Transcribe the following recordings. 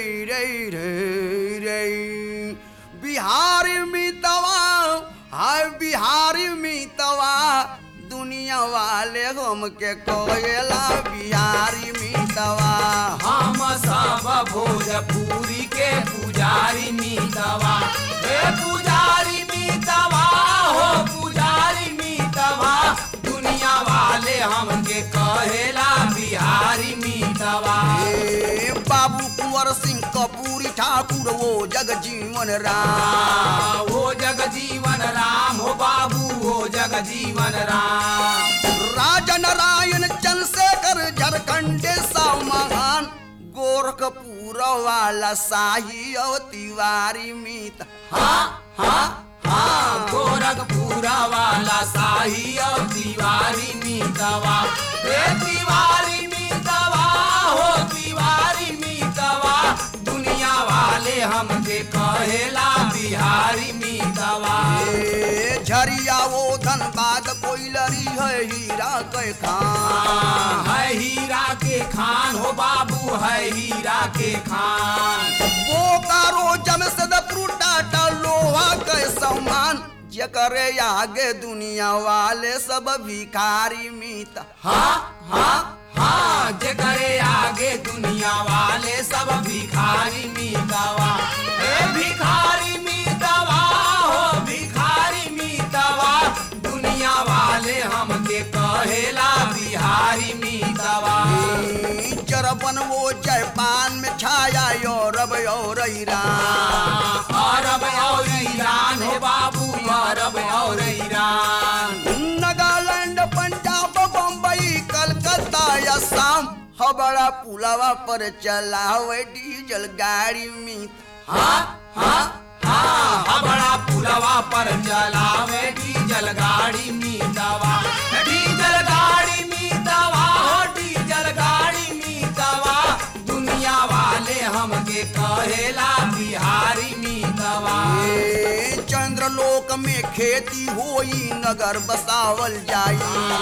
रे रे रे बिहारी मितवा हाय बिहारी मितवा दुनिया वाले हमके कोयला बिहारी मितवा हम सब भोजपुरी के पुजारी मीतवा हे पुजारी मीतवा हो पुजारी मीतवा दुनिया वाले हमके कहेला बिहारी मीतवा ए बाबू कुंवर सिंह कपूरी ठाकुर वो जग जीवन राम हो जग जीवन राम हो बाबू हो जग जीवन राम राजा नारायण चंद्रशेखर झारखंडे सा महान गोरखपुर वाला शाही और तिवारी मीत हाँ हाँ हाँ गोरखपुरा वाला शाही और दीवारी मीतवा हे दीवारी मीतवा हो दीवारी मीतवा दुनिया वाले हमके कहेला बिहारी मीतवा ए झरिया वो धनबाद कोइलरी है हीरा के खान है हीरा के खान हो बाबू है हीरा के खान बोकारो जमशेदपुर टाटा लोहा के सम्मान जकरे आगे दुनिया वाले सब भिखारी मीत हाँ हाँ हाँ जगरे आगे दुनिया वाले सब भिखारी मीतवा हे भिखारी मीतवा हो भिखारी मीतवा दुनिया वाले हमके कहेला बिहारी मीतवा चरबन वो जापान में छाया यूरोप और ईरान अरब और ईरान हो बाबू अरब और ईरान नागालैंड पंजाब बम्बई कलकत्ता असम हबड़ा पुलवा पर चलावे डीजल गाड़ी में हाँ हाँ हाँ हबड़ा पुलवा पर चलावे डीजल गाड़ी मीतवा डीजल गाड़ी मीतवा हो डीजल गाड़ी मीतवा दुनिया वाले हमके कहेला बिहारी मीतवा ए चंद्रलोक में खेती होई नगर बसावल जाई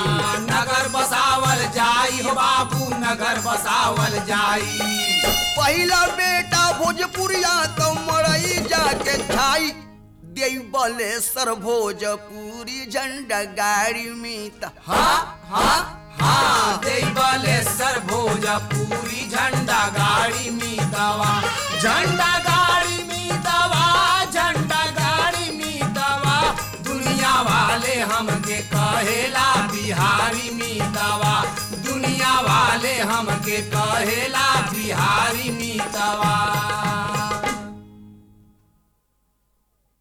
नगर बसावल जाई हो बाबू नगर बसावल जाई पहिला बेटा भोजपुरिया तो मरई जाके छाई देई बलेसर भोजपुरी झंडा गाड़ी में त हाँ हाँ हाँ देवलेश्वर भोजपुरी झंडा गाड़ी मीतवा झंडा गाड़ी मीतवा झंडा गाड़ी मीतवा दुनिया वाले हमके कहेला बिहारी मीतवा दुनिया वाले हमके कहेला बिहारी मीतवा